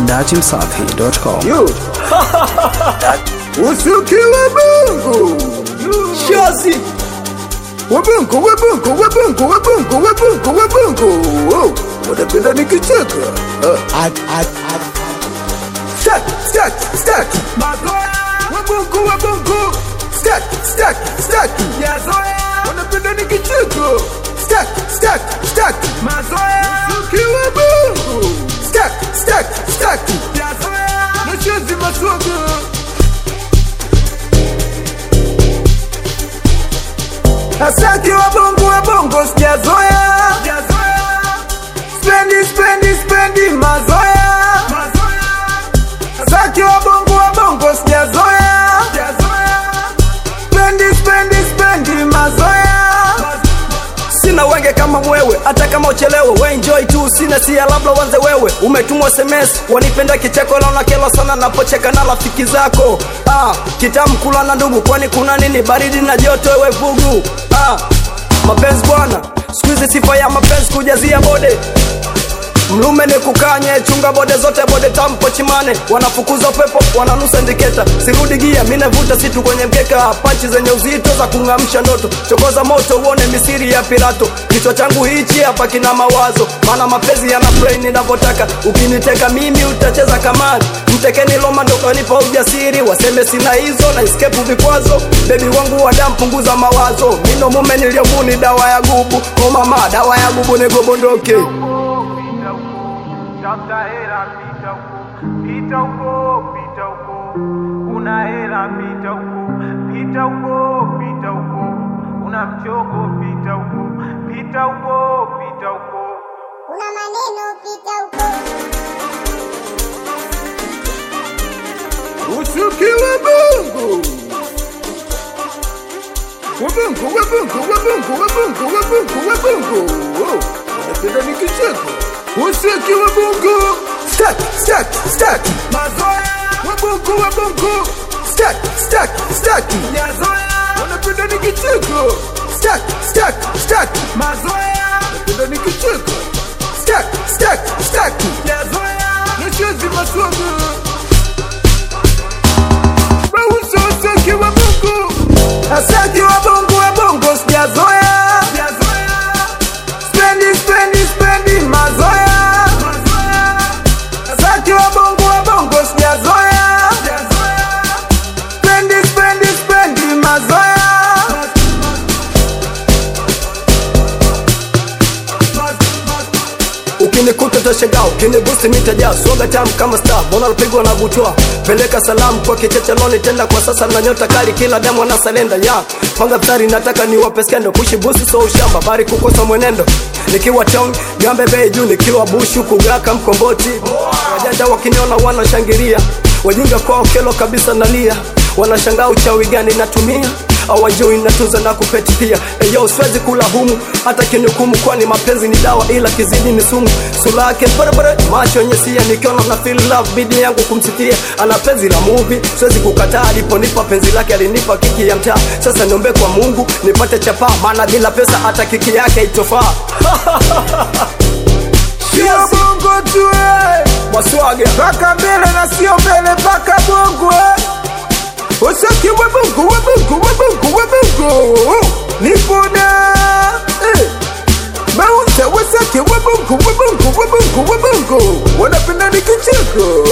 datimsafi.com. Yo. Usikiwe Mungu. Shozi Wabungu, wabungu, wabungu, wabungu, wabungu, wabungu. Oh, Wanapenda nikicheka. Ah. Stack, stack, stack. Wabungu, wabungu. Stack, stack, stack. Wanapenda nikicheka. Stack, stack, stack. Usikiwe Mungu. Stack, stack, stack. Nashazi maswaga. Asaki wa bongo wa bongo sijazoea Spendi spendi spendi mazoea Asaki wa bongo wa bongo sijazoea Spendi spendi spendi mazoea sina wenge kama mwewe hata kama uchelewe we enjoy tu sina sia labda wanze wewe umetumwa sms wanipenda kicheko laona kelo sana napocheka na rafiki zako ah, kitamu kula na ndugu kwani kuna nini baridi na joto ewe vugu ah, mapenzi bwana skuizi sifa ya mapenzi kujazia bode mlume ni kukanye chunga bode zote bode tampo chimane wanafukuza pepo wananusa ndiketa sirudi gia minevuta situ kwenye mkeka panchi zenye uzito za kungamsha ndoto chokoza moto uone misiri ya pirato kichwa changu hichi hapa kina mawazo maana mapenzi yana brain ninavyotaka ukiniteka mimi utacheza kamari mtekeni loma ndo kanipa ujasiri waseme sina hizo na escape vikwazo bebi wangu wa damu punguza mawazo mino mume niliyomuni dawa ya gubu o mama dawa ya gubu nigobondoke Tafuta hela pita huko, pita huko, pita huko. Una hela pita huko, pita huko, pita huko. Una mchongo pita huko, pita huko, pita huko. Una maneno pita huko. Usikiwe Mungu. Wabungu, wabungu, wabungu, wabungu, wabungu, wabungu. Oh, Wanapenda nikicheka. Usikiwe Mungu. Stack, stack, stack. Wabungu, wabungu. Stack, stack, stack. Wanapenda nikicheka. Stack, stack, stack. Wanapenda nikicheka. Stack, stack, stack. Nashazi maswaga. Mauso usaki wa Mungu Asaki wa bongo wa bongo sijazoea Spendi spendi spendi mazoea Asaki wa bongo wa bongo sijazoea Spendi spendi spendi mazoea ukinikuta tashangaa ukinibusi mitajaa swaga tamu kama star mbona napigwa na butwa peleka salamu kwa kichecheloni tenda kwa sasa na nyota kali kila damu ana salenda ya panga mstari nataka niwape skendo kushi busi so ushamba bari kukosa mwenendo nikiwa town gambe bei juu nikiwa bushu kugaka mkomboti wajanja wakiniona wanashangilia wajinga kwao kelo kabisa nalia wanashangaa uchawi gani natumia awajui natunza na kupeti pia eyo siwezi kula humu hata kinukumu kwani mapenzi ni dawa ila kizidi ni sumu sura yake barabara macho yenye sia nikiona na feel love bidi yangu kumsifia ana penzi la movie siwezi kukataa aliponipa penzi lake alinipa kiki ya mtaa sasa niombe kwa mungu nipate chapaa maana bila pesa hata kiki yake itofaa Sio bongo tu eh maswaga Paka mbele na sio mbele paka bongo eh Usaki wa bongo wa bongo wa bongo wa bongo Nipona eh Mausa wasaki wa bongo wa bongo wa bongo wa bongo Wanapenda nikicheko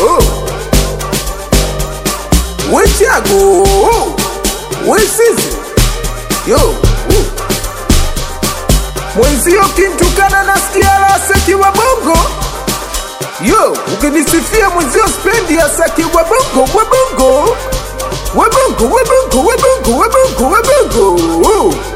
Wechago Wesizi Yo uh. Mwenzio kintukana nasikia lasaki wa bongo Yo, ukinisifia mwenzio spendi ya saki wa bongo wa bongo wa bongo wa bongo wa bongo wa bongo wa bongo